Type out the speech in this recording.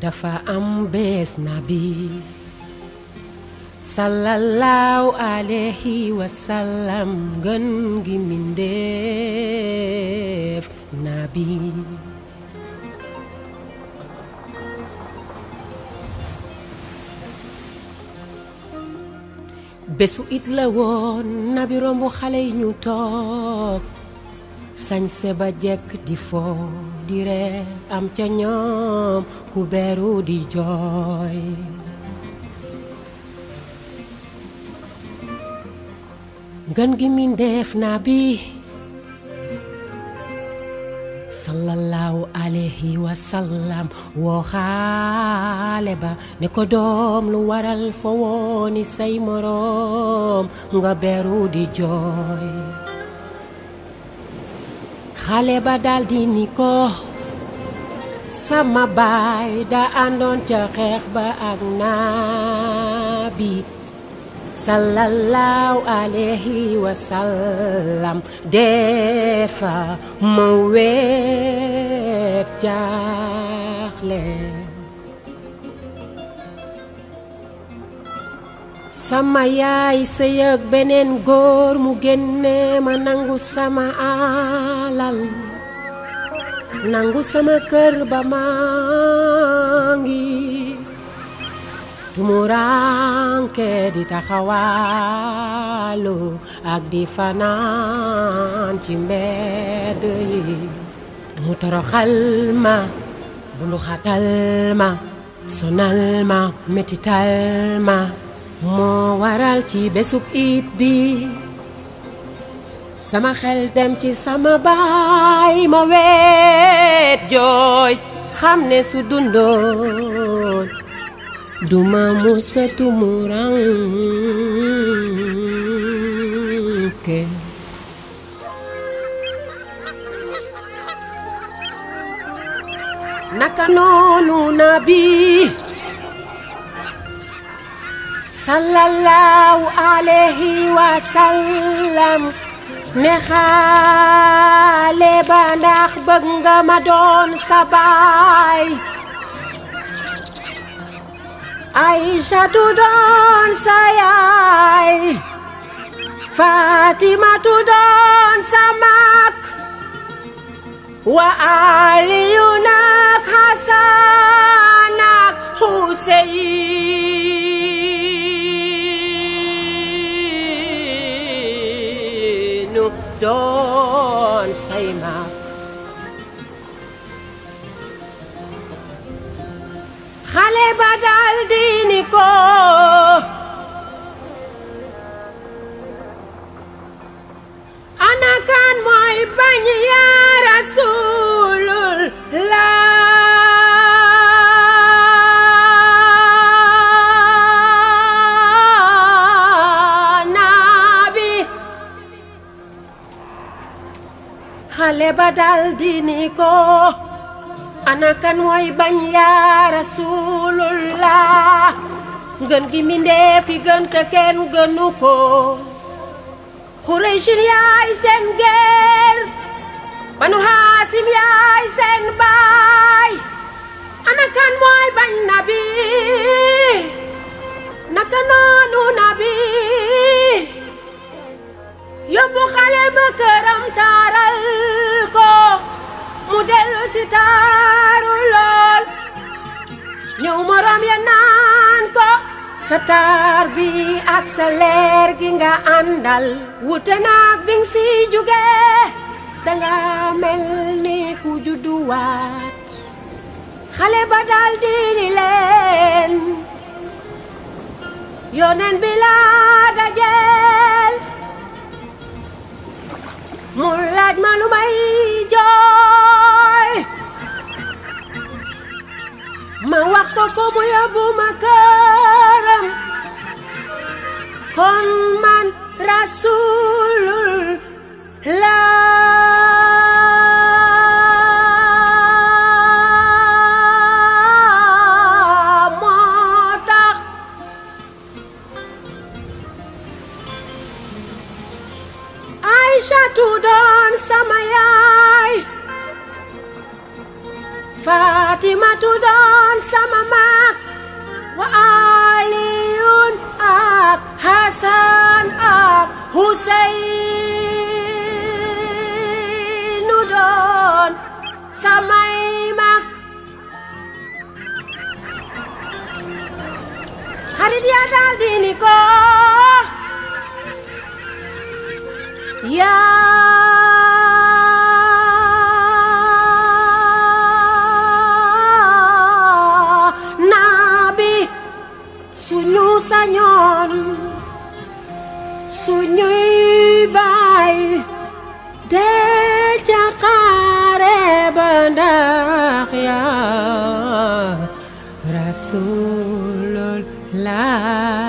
dafa am bés nabi sallallahu alayhi wa sallam gën gi mindeef nabi bésu it la woon nabi rombu xale yi ñu toog sañse ba jekk di foo di ree am ca ñoom ku beru di jooy ngën gi mindeef naa bi sallallahu alayhi wa sallam woo xaale ba ne ko doom lu waral fo wooni say moroom nga beru di jooy xale ba daldi ni ko sama baay da àndoon ca xeex ba ak naabi sallallahu alayhi wa sallam defa ma weet jaaxle sama yaay sëyëg beneen góor mu génne ma nangu sama alal nangu sama kër ba maa ngi tumuranke di taxawaalu ak di fanaan ci mbedd yi mu toroxal ma bundu xatal ma sonal ma metital ma moo waral ci bésub it bi sama xel dem ci sama baay ma weet jooy xam ne su dundoon duma musa tumuranke naka noonu nabi sallallahu alayhi wa sallam ne xaale ba ndax bëgg nga ma doon sa baay Aïchatu doon sa yaay Fatimatu doon sa mag wa Aliyu nag Hasan ak Huseynu doon say mag xale ba dal di ni ko ana kan mooy bañ yaa rasulullah nabi xale ba dal di ni ko ana kan mooy bañ yaa rasulullah ngën gi mindeef ki gën te kenn gënu ko xuraysin yaay seen geer banu haasim yaay seen baay ana kan mooy bañ nabi naka noonu nabi yóbbu xale ba këram taaral ko mu dellu si taaru lool ñëw morom ya naan ko sa taar bi ak sa leer gi nga àndal wute naag bi nga fi jóge danga mel ni ku judduwaat xale ba dal di ni leen yoneen bi laa dajeel mu laaj ma lu may jooy ma wax ko ko mu yóbbu ma këram kon man rasulullah moo tax Aïchatu doon sama yaay Fatimatu doon sama mag wa Aliyun ak Hasan ak Huseynu doon samay mag xarit ya daal di ni ko yaa nabi suñu sañoon suñuy baay dee ca xare ba ndax yaa rasulullah